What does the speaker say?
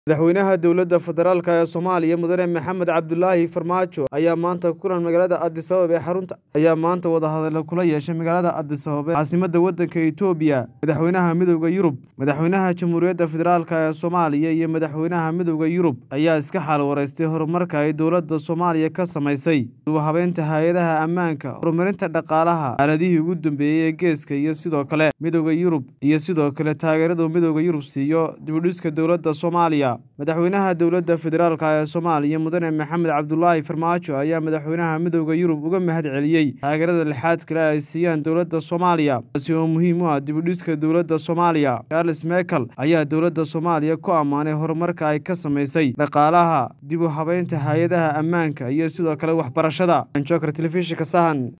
madaxweynaha dowladda federaalk ee soomaaliya mudane maxamed cabdulaahi farmaajo ayaa maanta kulan magaalada addis ababa ee xarunta ayaa maanta wadahadalo kula yeeshay magaalada addis ababa caasimada waddanka etoobiya madaxweynaha midowda yurub madaxweynaha jamhuuriyadda federaalk ee soomaaliya iyo madaxweynaha midowda yurub ayaa iska xaal wareystay horumarka ay dowladda soomaaliya ka samaysay dubahabeynta hay-adaha ammaanka horumarinta dhaqaalaha aaladihii ugu dambeeyey ee geeska iyo sidoo kale midowda yurub iyo sidoo kale taageeradu midowda yurub siiyo dibudhiska dowladda soomaaliya madaxweynaha dowladda federaalk ee soomaaliya mudane maxamed cabdulaahi farmaajo ayaa madaxweynaha midowda yurub uga mahad celiyey taageerada lixaad kale ay siiyaan dowladda soomaaliya taasi oo muhiim u ah dibudhiska dowladda soomaaliya charles mekel ayaa dowladda soomaaliya ku ammaanay horumarka ay ka samaysay dhaqaalaha dib u habeynta hay-adaha ammaanka iyo sidoo kale waxbarashada jokar telefishinka sahan